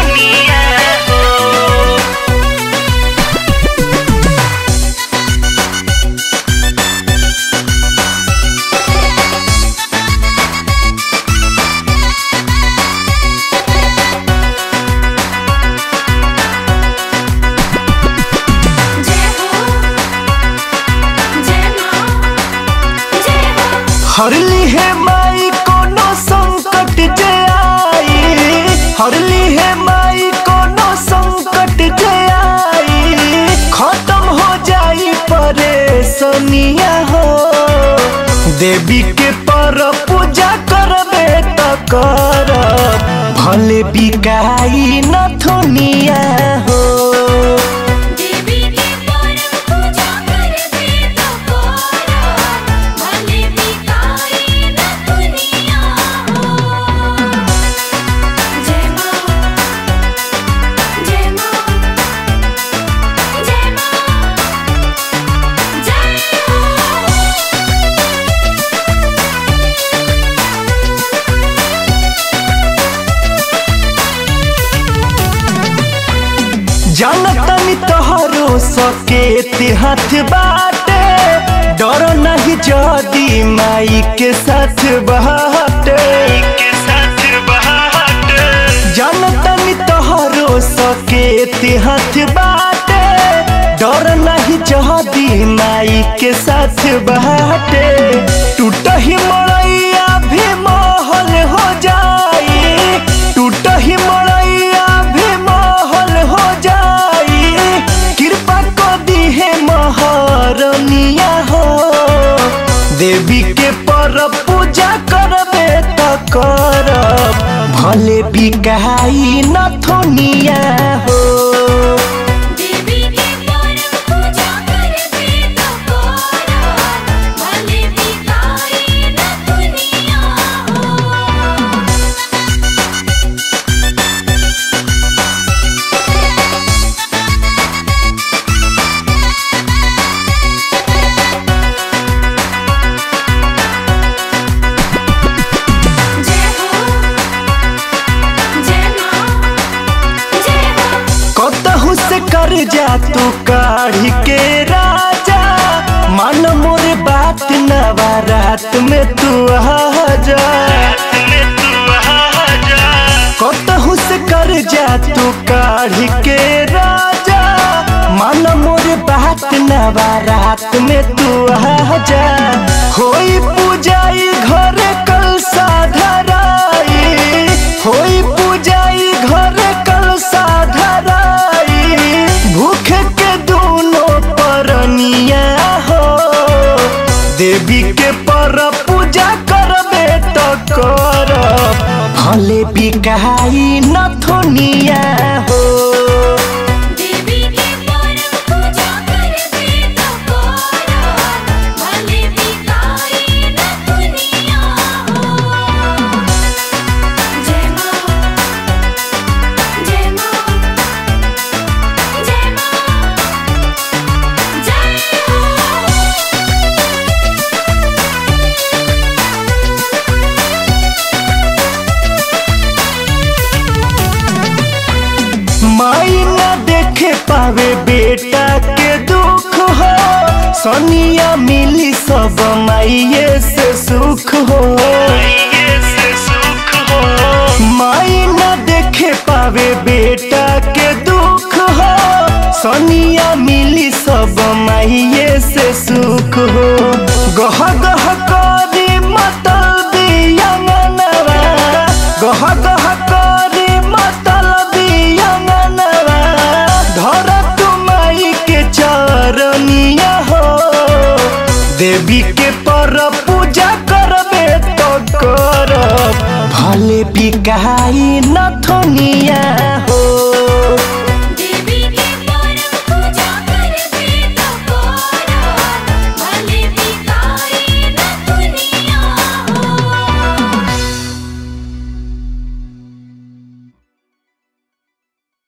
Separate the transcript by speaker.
Speaker 1: नथुनिया हो
Speaker 2: जय हो जय मां जय हो
Speaker 3: हरली है माई कोनो संकट जे आई हरली है माई कोनो संकट जे आई खत्म हो जाई परेशानिया हो देवी के पर पूजा करबे त कर भले बिकाई नथुनिया हो
Speaker 2: देवी के परम पूजा करबे तो कोरा भले बिकाई न दुनिया हो जय मां जय मां जय मां जय हो
Speaker 3: जानतनी तोहरो सके हाथ बाटे डर नहीं जदी माई के साथ बाटे
Speaker 1: के साथ बहाट
Speaker 3: जानतनी तोहरो सके हाथ बाटे डर नहीं जदी माई के साथ बाटे टूट ही मड़ैया भी महल हो जाई टूट ही मड़ैया भी महल हो जाई कृपा को दी है महारनिया हो देवी के पर पूजा करबे त करब भले बिकाई नथुनिया हो
Speaker 2: देवी के परम पूजा करबे तो कोरा भले बिकाई न दुनिया हो जय हो जय मां जय हो
Speaker 3: कतहु से कर जा तू काढ़ी के राजा मन मोर बात नवरात में तू आ जा
Speaker 1: में तू आ जा
Speaker 3: कतहु से कर जा तू काढ़ी के राजा मन मोर बात नवरात में तू आ जा होई पूजाई घर कल साधराई होई पूजाई घर कल साधराई भूख के दोनों परनिया हो देवी के पर पूजा करबे त करब भले बिकाई नथुनिया हो
Speaker 2: देवी के परम पूजा करबे तो कोरा भले बिकाई न दुनिया हो जय मां जय मां जय मां जय हो
Speaker 3: माई न देखे पावे बेटा के दुख हो सोनिया मिली सब माइये से सुख हो
Speaker 1: ये से सुख हो
Speaker 3: माई न देखे पावे बेटा के दुख हो सोनिया मिली सब माइये से सुख हो गह गह करी मतल दियंगनवा गह गह करी मतल दियंगनवा धर तुमाई के चरनिया हो देवी के पर पूजा करबे तो करब भले बिकाई नथुनिया